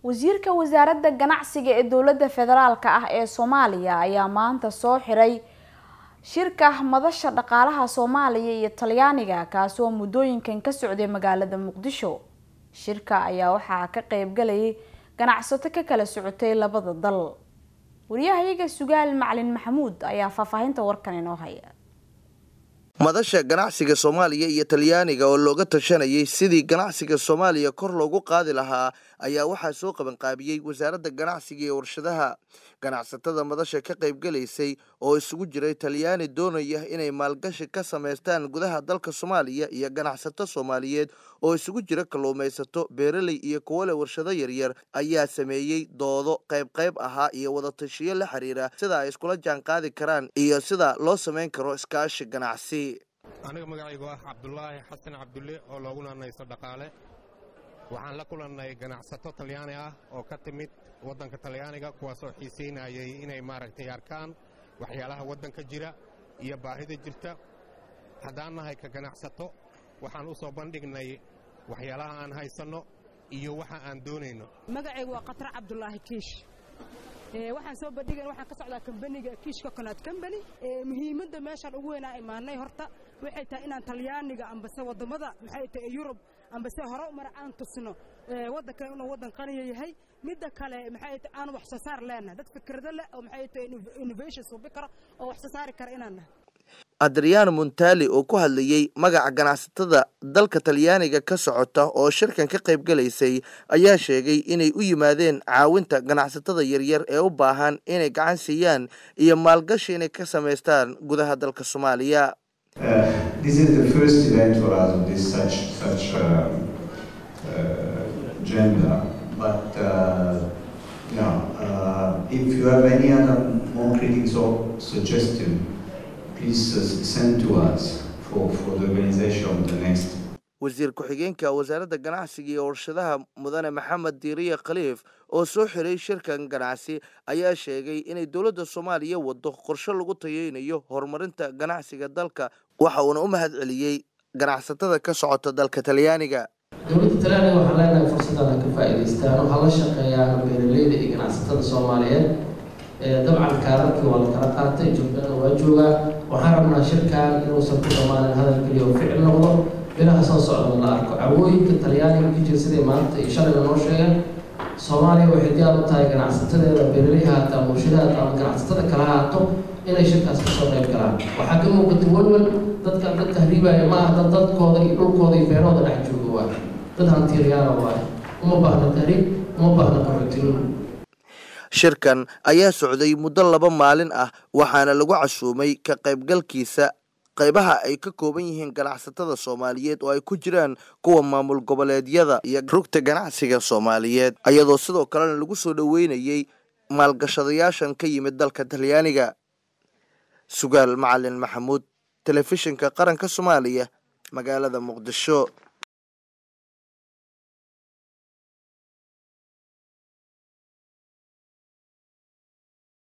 wasiirka wasaaradda ganacsiga ee dowladda federaalk ah ee soomaaliya ayaa maanta soo xiray shirka madasha dhaqaalaha soomaaliya iyo talyaaniga kaasi oo muddooyinkan ka socday magaalada muqdisho shirka ayaa waxaa ka qeybgalayay ganacsato ka kala socotay labada dal wariyahayaga sugaal macalin maxamuud ayaa faahfaahinta warkan inoo haya madasha ganacsiga soomaaliya iyo talyaaniga oo looga tashanayay sidii ganacsiga soomaaliya kor loogu qaadi lahaa ayaa waxaa soo qabanqaabiyey wasaaradda ganacsiga iyo warshadaha ganacsatada madasha ka qaybgalaysay oo isugu jiray talyaani doonaya inay maalgashi ka samaystaan gudaha dalka soomaaliya iyo ganacsato soomaaliyeed oo isugu jira kalluumaysato beeraley iyo kuwo leh warshado yaryar ayaa sameeyey doodo qayb qayb ahaa iyo wadatashiyo la xiriira sida ay iskula jaan qaadi karaan iyo sida loo samayn karo iskaashi ganacsi aniga magacaygu ah cabdulaahi xasan cabdulle oo loogu naanayso dhaqaale waxaan la kulannay ganacsato talyaani ah oo ka timid waddanka talyaaniga kuwaasoo xiisaynayay inay maaragtay arkaan waxyaalaha waddanka jira iyo baahida jirta haddaan nahay ka ganacsato waxaan u soo bandhignay waxyaalaha aan haysanno iyo waxa aan doonayno magacaygu waa khatar cabdulaahi kiish waxaan soo bandhigan waxaan ka socdaa kambaniga kiish coconut company muhiimadda meeshaan ugu weynaa imaanay horta waxay tahay inaan talyaaniga ambase waddamada maxay tahay yurub ambase hore umar aan tusno waddanka inuu waddan qaniya yahay midda kale maxay tahay aan wax soo saar leenahay dad fikrado leh oo maxay tahay innovation suubi karo oo wax soo saari kara inaan nahay adriano montali oo ku hadlayey magaca ganacsatada dalka talyaaniga ka socota oo shirkan ka qaybgalaysay ayaa sheegay inay u yimaadeen caawinta ganacsatada yaryar ee u baahan inay gacan siiyaan iyo maalgashi inay ka samaystaan gudaha dalka soomaaliya wasiir ku-xigeenka wasaaradda ganacsiga iyo warshadaha mudane maxamed diiriye khaliif oo soo xiray shirkan ganacsi ayaa sheegay inay dowladda soomaaliya wado qorshe lagu tayeynayo horumarinta ganacsiga dalka waxa uuna u mahad celiyey ganacsatada ka socota dalka talyaaniga dowladda talyaaniga waxaan leenahay fursaddan ka faa'iidaystaan oo hala shaqeeyaan beeraleyda iyo ganacsatada soomaaliyeed dabcan kaararkii waa la kala qaatay jubbaland waa joogaa waxaan rabnaa shirkan inuusan ku dhammaanin hadal keliya oo ficil noqdo bilaha soo socda la arko cawooyinka talyaaniga ka jira siday maanta iyo shalayna noo sheegeen soomaaliya waxay diyaar u tahay ganacsatadeeda beeraley haata ama warshadaha ama ganacsatada kala haato inay shirkaas kasoo qayb galaan waxaa ka muuqata welwel dadkan dad tahriibaya ma aha dad dadkooda iyo dhulkooda iyo beerahooda dhex jooga waay dad hantiiryaala waaye uma baahna tahriib uma baahna qaxootinimo shirkan ayaa socday muddo laba maalin ah waxaana lagu casuumay ka qaybgalkiisa qaybaha ay ka kooban yihiin ganacsatada soomaaliyeed oo ay ku jiraan kuwa maamul goboleedyada iyo rugta ganacsiga soomaaliyeed ayadoo sidoo kalena lagu soo dhoweynayey maalgashadayaashan ka yimid dalka talyaaniga sugaal macalin maxamuud telefishinka qaranka soomaaliya magaalada muqdisho